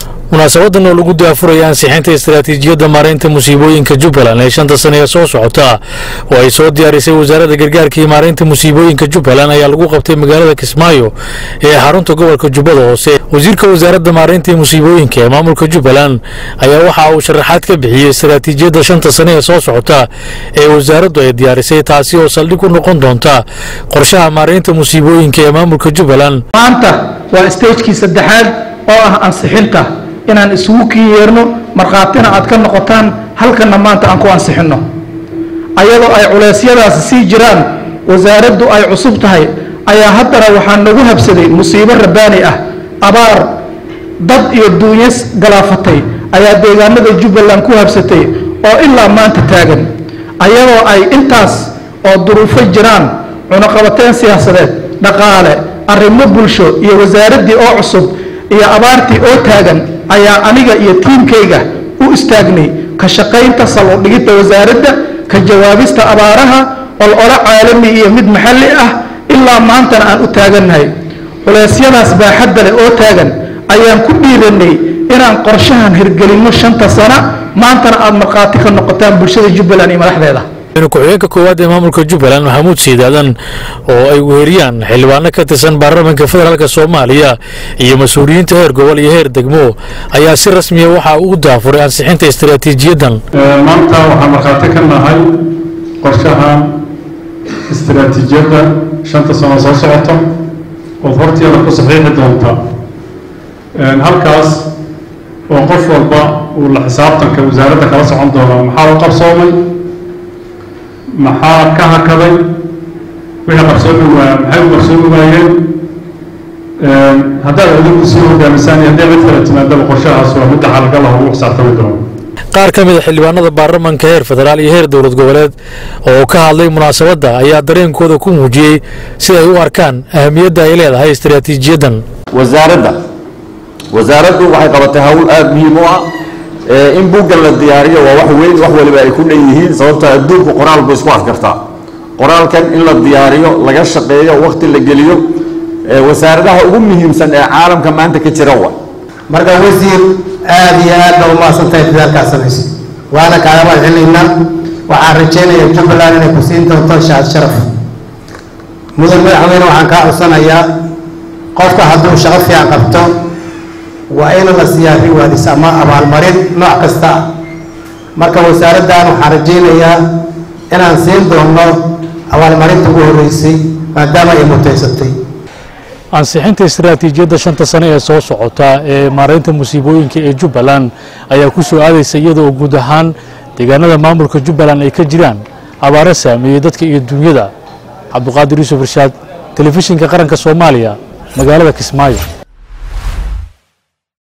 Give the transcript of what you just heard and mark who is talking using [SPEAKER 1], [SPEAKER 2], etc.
[SPEAKER 1] munaasabadan oo lagu daafuraya ansixinta istaraatiijiyadda maaraynta musiibooyinka jubbaland ee shanta sane ee soo socota oo ay soo diyaarisay wasaaradda gargaarka iyo maaraynta musiibooyinka jubbaland ayaa lagu qabtay magaalada kismaayo ee xarunta gobolka jubbada hoose wasiirka wasaaradda maaraynta iyo musiibooyinka ee maamulka jubbaland ayaa waxa uu sharaxaad ka bixiyey istaraatiijiyadda shanta sane ee soo socota ee wasaaraddu ay diyaarisay taasi oo saldhig u noqon doonta qorshaha maaraynta musiibooyinka ee maamulka jubbaland
[SPEAKER 2] maanta waa stagekii saddexaad oo ah ansixinta inaan isugu kii yeerno markhaatina aad ka noqotaan halkanna maanta aan ku ansixinno ayadoo ay culeysyadaasi sii jiraan wasaaraddu ay cusub tahay ayaa haddana waxaa nagu habsaday musiibo rabbaani ah abaar dad iyo duunyas galaafatay ayaa deegaanada jubbaland ku habsatay oo ilaa maanta taagan ayadoo ay intaas oo duruufo jiraan cunaqabateen siyaasadeed dhaqaale arrimo bulsho iyo wasaaraddii oo cusub iyo abaartii oo taagan ayaa aniga iyo tiimkayga u istaagnay ka shaqaynta sal u dhigidda wasaaradda ka jawaabista abaaraha olole caalami iyo mid maxalli ah ilaa maantana aan u taagannahay culeysyadaas baaxadda leh oo taagan ayaan ku dhiiranay inaan qorshahan hirgelinno shanta sana maantana aad markhaati ka noqotaan bulshada jubbaland iyo madaxdeeda
[SPEAKER 1] ku-xigeenka koowaad ee maamulka jubbaland maxamuud siidaadan oo ay weeriyaan xildhibaano ka tirsan baarlamaanka federaalk soomaaliya iyo mas-uuliyiinta heer gobol iyo heer degmo ayaa si rasmiya waxaa ugu daafuray ansixinta istaraatiijiyaddan
[SPEAKER 3] maanta waxaan markhaati ka nahay qorshaha istaraatiijiyadda shanta sano soo socota ood horteeda ku saxiixi doonta halkaas oo qof walba uu la xisaabtanka wasaaradda kala socon doono maxaa u qabsoomay maxaa ka hakaday wixii qarsoomi waaya maxay u qarsoomi waayeen haddaad adinku sii hogaamisaan iyo haddii cid kale timaadaba qorshahaas waa midda xalgalah ugu xisaabtami doono
[SPEAKER 1] qaar ka mid a xildhibaanada baarlamaanka heer federaal iyo heer dowlad goboleed oo ka hadlay munaasabadda ayaa dareenkooda ku muujiyey si ay u arkaan ahamiyadda ay leedahay istaraatiijiyaddan
[SPEAKER 4] wasaaradda wasaaraddu waxay qabatay hawl aada muhiim u ah in buuggan la diyaariyo waa wax weyn wax waliba ay ku dhan yihiin sababtoo adduunku qoraal buu isku adkartaa qoraalkan in la diyaariyo laga shaqeeyo wakti la geliyo wasaaradaha ugu muhiimsan ee caalamka maanta ka jira wa
[SPEAKER 5] marka wasiir aada iyo aad baa umahadsantahay dadaalkaad samaysay waana kaaga mahadcelinaynaa waxaan rajaynayaa jubbaland inay ku siin doonto shaad sharaf mudan madaxweyne waxaan kaa codsanayaa qofka hadduu shaqo fiican qabto waa in la siiyaa riwaadis ama abaalmarin nooc kasta ah marka wasaaraddan waxaan rajaynayaa inaan siin doonno abaalmarinta ugu horreysay maadaama ay mutaysatay
[SPEAKER 1] ansixinta istaraatiijiyadda shanta sane ee soo socota ee maaraynta musiibooyinka ee jubbaland ayaa ku soo aadaysa iyadoo guud ahaan deegaanada maamulka jubbaland ay ka jiraan abaaro saameeyey dadka iyo dunyada cabduqaadir yuusuf irshaad telefishinka qaranka soomaaliya magaalada kismaayo